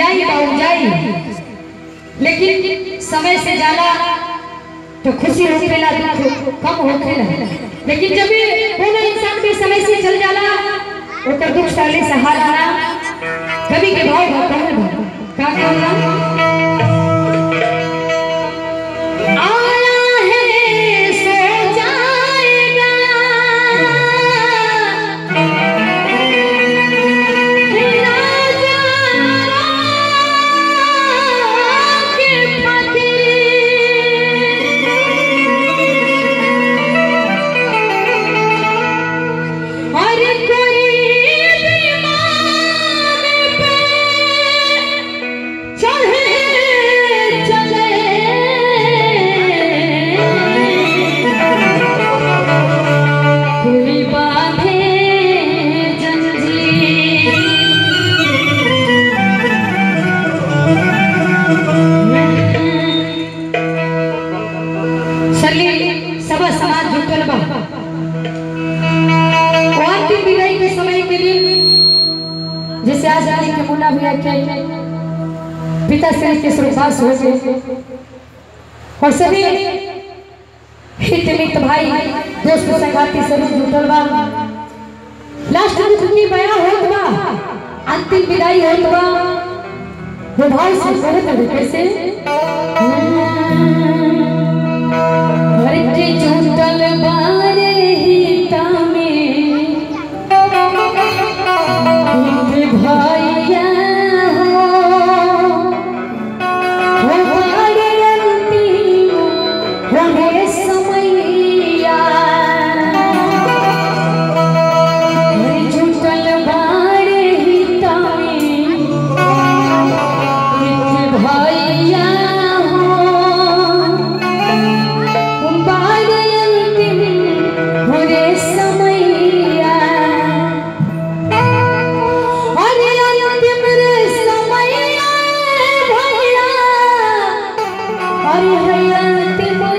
जियाई बाऊ जाई लेकिन समय से जाला तो खुशी होखेला दुख कम होखेला लेकिन जब भी कोनो इंसान भी समय से चल जाला ओकर दुख साले सहारा ना कभी के भाव भाव कहल भाव का कहला आया है सो जाएगा कोई बांधे जंजीर चलिए सब समाज जुटल बा और की विदाई के समय के लिए जैसे आज आज के मुन्ना भैया के पिता श्री के स्वर्गवास हो गए और सभी हित मित भाई दोस्त संगाती सभी जुटल बा लास्ट में छुट्टी बया होत बा अंतिम विदाई होत बा वो भाई से करे तभी कैसे घर के जुटल बारे हिता में हित भैया हो हो बारे अंतिम होने समैया घर जुटल बारे हिता में हित भैया हो बारे अंतिम होने समैया अरे अंतिम रे समैया भैया अरे है अंतिम